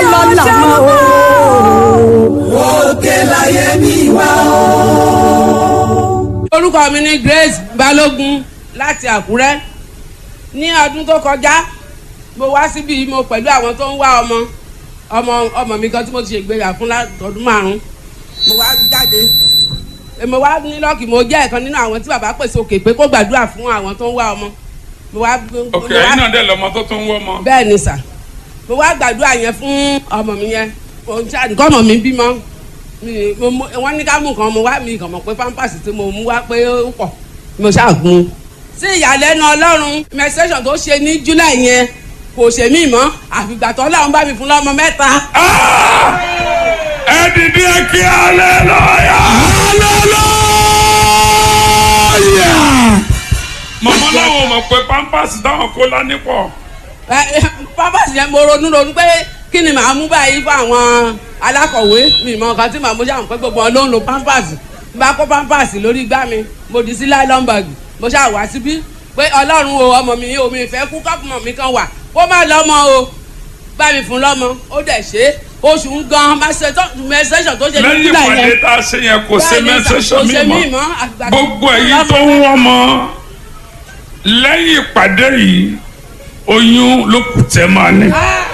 lọ́la mọ́ o. òkè láyé mi wá o. orúkọ mi ni Grace Balógun láti Àkúrẹ́ ní ọdún tó kọjá mo wá síbí mo pẹ̀lú àwọn tó ń wá ọmọ ọmọ ọmọ mi kan tí mo ti ṣègbéyà fún látọdún márùn mo wá jáde mo wá ní lọ́ọ̀kì mo jẹ́ ẹ̀kan nínú àwọn tí bàbá pèsè òkè pé kó gbàdúrà fún àwọn tó ń wá ọmọ mo wá ok ẹ̀yin náà dẹ̀ lọ́mọ tó tún wọ́ mọ́. bẹ́ẹ̀ ni sà mo wá gbàdúrà yẹn fún ọmọ mi yẹn òun tí àdìgọ́ ọmọ mi bímọ mi- mo mú- wọ́n ní ká mú nǹkan mo wá mi kàn mọ̀ pé pampers tí mo mú wá pé ó pọ̀ mo ṣàgùn. sí ìyàlẹ́nu ọlọ́run menstruation tó ṣe ní july yẹn kò ṣe mí mọ́ àfìgbà tó ọlọ́run bá mi fún lọ́mọ mẹ́ta. Ah! ẹ dìde kí aleluya. mọ̀mọ́ láwọn ò mọ̀ pé pampers táwọn kó lání pọ̀. Ẹ, ẹ, pampers yẹn mo ronú ronú pé kí ni màá mú báyìí fún àwọn alákọ̀wé mi mọ nǹkan tí màá mú ṣáà pé gbogbo wọn ló ń lo pampers n bá kó pampers lórí igbá mi mo dì sí nylon bag mo ṣáà wá síbí pé ọlọ́run o ọmọ mi o mi ìfẹ́ kú kọ́pùmọ̀ mi kan wà kó má lọ́mọ o bá mi fún lọ́mọ ó dẹ̀ ṣe é oṣù ń gan mẹsẹ̀sọ̀ tó ṣe ní lẹ́yìn july ìpàdé yẹn tá a ṣe yẹn kò ṣe Bẹ́ẹ̀ni, mẹ́sẹ̀sọ̀ kò mi ṣe mí mọ́ mọ́, àgbà tó gbogbo kú ẹ̀yin tó ń lọ́mọ. wọ́n mọ́ lẹ́yìn ìpàdé yìí oyún ló kù tẹ́ máa ní. Ah,